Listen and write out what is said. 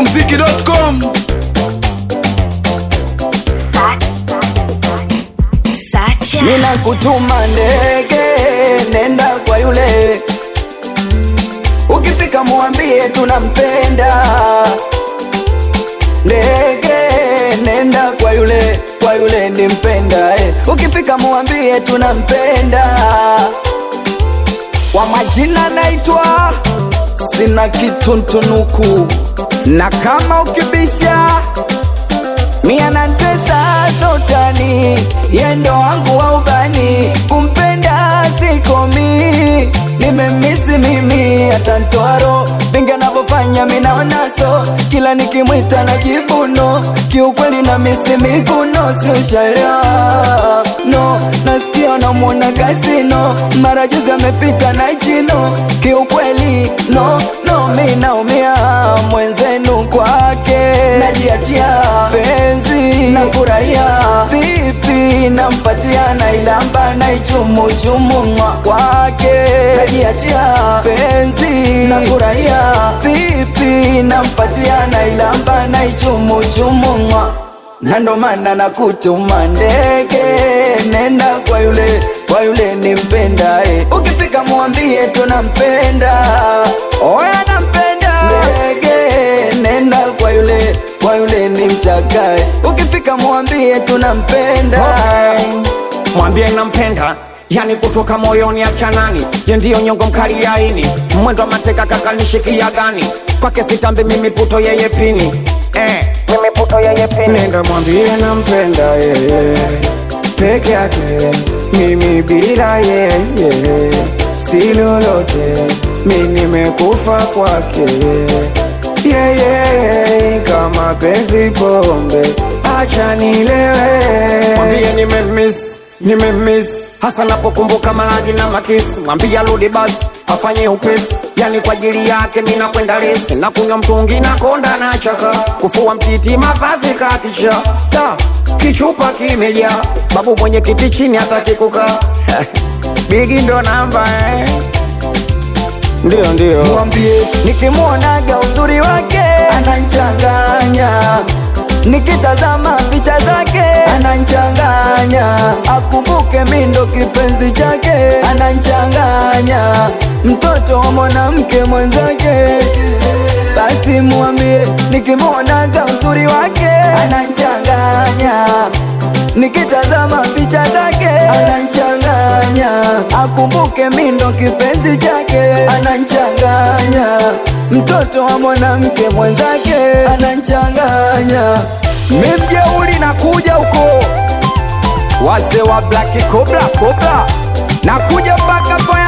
Ikmziki.com Sacha. Nina kutuma ndege, nenda kwa yule, ukifika muambie tunampenda. Ndege, nenda kwa yule, kwa yule nimpenda eh. Ukifika muambie tunampenda. Kwa majina naitwa sina kituntunuku, na kama ukibisha Mia na tesa sotani yendo wangu wa ubani kumpenda sikomi nimemisi mimi atantwaro vingi anavyofanya minaonaso kila nikimwita na jibuno kiukweli na misi miguno siushaelewa no nasikia namwona kasino mara juzi amepita na chino kiukweli no no minaumia mwenzenu kwake najiachia penzi na furahia vipi nampatia na ilamba na ichumuchumu mwa kwake najiachia penzi na furahia vipi nampatia na ilamba na ichumuchumu mwa na ndo maana nakutuma ndege, nenda kwa yule, kwa yule nimpenda eh. Ukifika mwambie tunampenda, oya nampenda ndege, nenda kwa yule, kwa yule nimtakae. Ukifika mwambie tunampenda mwambie nampenda yani kutoka moyoni achanani ye ndiyo nyongo mkali ya ini mwendo wa mateka kakanishikia gani kwake sitambi mimi puto yeye pini eh, mimi puto yeye pini nenda mwambie nampenda yeye peke yake mimi bila yeye si lolote mi nimekufa kwake yeye kama penzi pombe acha nilewe mwambie nimemiss nimemiss hasa napokumbuka mahadi na makisi mwambie arudi basi afanye upesi yani kwa ajili yake mi nakwenda resi na kunywa mtungi na konda na chaka kufua mtiti mavazi kakisha da kichupa kimejaa babu mwenye kiti chini hataki kukaa bigi ndo namba eh. ndio ndio mwambie nikimwonaga uzuri wake ananchanganya nikitazama picha zake ananchanganya akumbuke mindo kipenzi chake ananchanganya mtoto wa mwanamke mwenzake basi mwambie nikimwonaga uzuri wake ananchanganya nikitazama picha zake ananchanganya akumbuke mindo kipenzi chake ananchanganya mtoto wa mwanamke mwenzake ananchanganya mimjeuli na kuja huko wase wa black cobra cobra na kuja mpaka